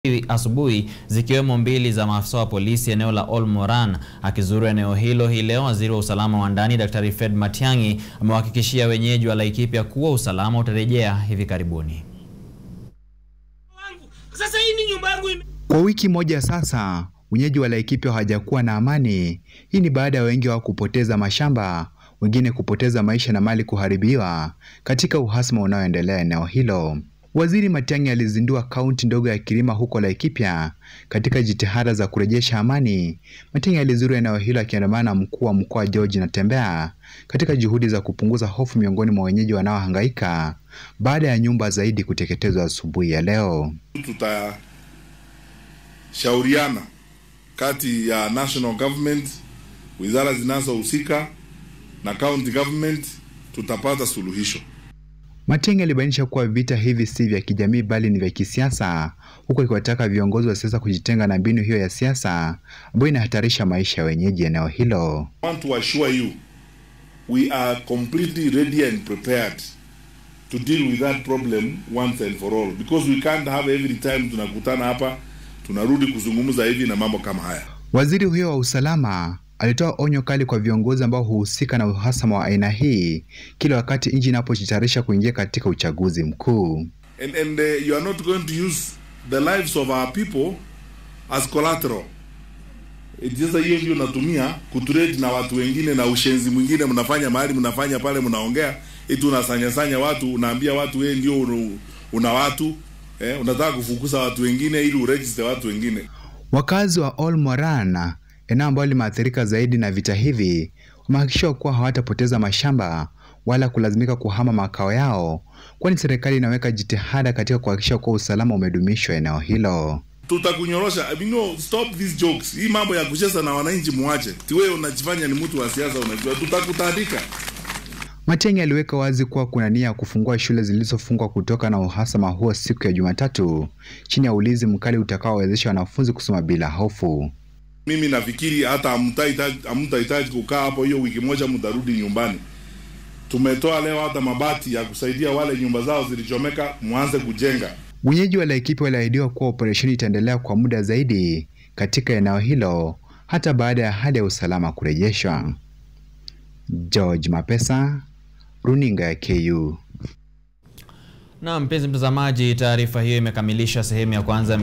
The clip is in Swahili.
asubuhi zikiwemo mbili za maafisa wa polisi eneo la Olmoran. Akizuru eneo hilo hii leo, waziri wa usalama wa ndani Daktari Fred Matiang'i amewahakikishia wenyeji wa Laikipia kuwa usalama utarejea hivi karibuni. Sasa hii ni nyumba yangu ime... Kwa wiki moja sasa wenyeji wa Laikipia hawajakuwa na amani. Hii ni baada ya wengi wao kupoteza mashamba, wengine kupoteza maisha na mali kuharibiwa katika uhasama unaoendelea eneo hilo. Waziri Matiang'i alizindua kaunti ndogo ya Kirima huko Laikipia katika jitihada za kurejesha amani. Matiang'i alizuru eneo hilo akiandamana na mkuu wa mkoa George Natembeya katika juhudi za kupunguza hofu miongoni mwa wenyeji wanaohangaika baada ya nyumba zaidi kuteketezwa asubuhi ya leo. Tutashauriana kati ya national government, wizara zinazohusika na county government, tutapata suluhisho. Matiang'i alibainisha kuwa vita hivi si vya kijamii bali ni vya kisiasa, huku akiwataka viongozi wa siasa kujitenga na mbinu hiyo ya siasa ambayo inahatarisha maisha ya wenyeji eneo hilo. I want to assure you we are completely ready and prepared to deal with that problem once and for all because we can't have every time tunakutana hapa tunarudi kuzungumza hivi na mambo kama haya. Waziri huyo wa usalama alitoa onyo kali kwa viongozi ambao huhusika na uhasama wa aina hii kila wakati nchi inapojitayarisha kuingia katika uchaguzi mkuu. And, and uh, you are not going to use the lives of our people as collateral. Sasa hiyo ndio natumia kutrade na watu wengine na ushenzi mwingine mnafanya mahali mnafanya pale mnaongea eti unasanya sanya watu unaambia watu wewe ndio una, una watu eh, unataka kufukuza watu wengine ili uregister watu wengine. Wakazi wa Olmoran, eneo ambalo limeathirika zaidi na vita hivi, wamehakikishiwa kuwa hawatapoteza mashamba wala kulazimika kuhama makao yao, kwani serikali inaweka jitihada katika kuhakikisha kuwa usalama umedumishwa eneo hilo. Tutakunyorosha, I mean, no, stop these jokes. Hii mambo ya kucheza na wananchi muache. Ti wewe unajifanya ni mtu wa siasa, unajua tutakutandika. Matiang'i aliweka wazi kuwa kuna nia ya kufungua shule zilizofungwa kutoka na uhasama huo siku ya Jumatatu chini ya ulinzi mkali utakaowezesha wanafunzi kusoma bila hofu. Mimi nafikiri hata hamtahitaji kukaa hapo hiyo wiki moja, mtarudi nyumbani. Tumetoa leo hata mabati ya kusaidia wale nyumba zao zilichomeka, mwanze kujenga. Wenyeji wa Laikipia waliahidiwa kuwa operesheni itaendelea kwa muda zaidi katika eneo hilo hata baada ya hali ya usalama kurejeshwa. George Mapesa, Runinga ya KU. Na mpenzi mtazamaji, taarifa hiyo imekamilisha sehemu ya kwanza.